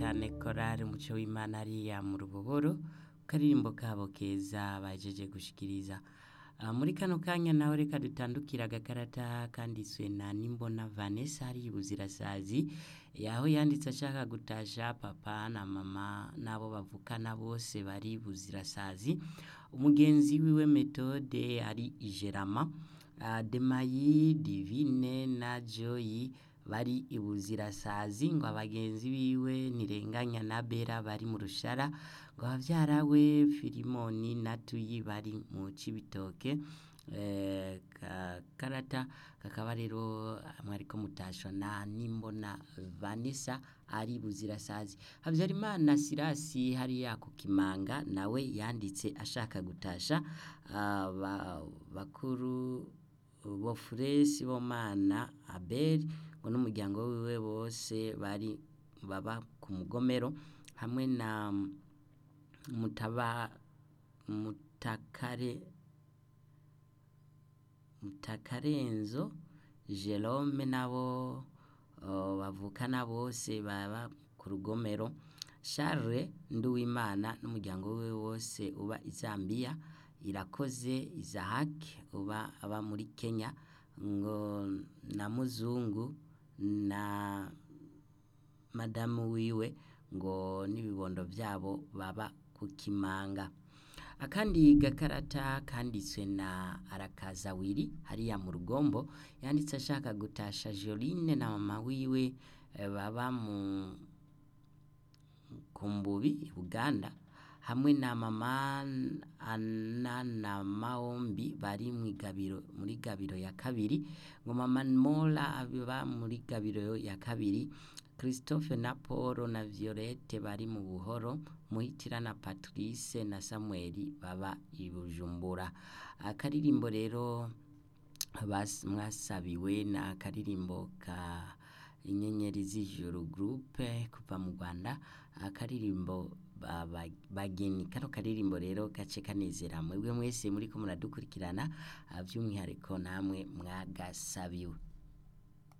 cyane korari umuco w'imana ariya mu ruboboro karirimbo kabo keza bajeje gushikiriza Ah, muri kano kanya nawe reka dutandukira agakarata kanditswe na nimbona vanessa hari ibuzirasazi yaho yanditse ashaka gutasha papa na mama n'abo bavukana bose bari buzirasazi umugenzi wiwe metode ari ijerama Ah, demayi divine na joyi bari ibuzirasazi ngo abagenzi biwe ntirenganya na bera bari mu rushara ngo abavyara we filimoni na tuyi bari mu cibitoke eh, ka- karata kakaba rero mwariko mutashwa na nimbona vanessa ari buzirasazi habyarimana sirasi hariya ku kimanga nawe yanditse ashaka gutasha ah, ba- bakuru bofuresi bomana abeli ngo n'umuryango wiwe bose bari baba ku mugomero hamwe na mutaba mutakare mutakarenzo jerome nabo uh, bavukana bose baba ku rugomero charles nduwimana n'umuryango wiwe wose uba i zambia irakoze isahaki uba aba muri kenya ngo na muzungu na madamu wiwe ngo n'ibibondo byabo baba ku kimanga akandi gakarata kanditswe na arakazawiri hariya mu rugombo yanditse ashaka gutasha joline na mama wiwe eh, baba mu kumbubi uganda hamwe na mama ana na maombi bari mu igabiro muri gabiro ya kabiri ngo mama mola aba muri gabiro ya kabiri christophe na paul na violette bari mu buhoro muhitira na patrice na samuel baba i bujumbura akaririmbo rero bas- mwasabiwe na akaririmbo ka inyenyeri z'ijuru groupe kuva mu rwanda akaririmbo ba- ba- bageni kano karirimbo rero gace kanezera mwebwe mwese muriko muradukurikirana ah, by'umwihariko namwe mwagasabiwe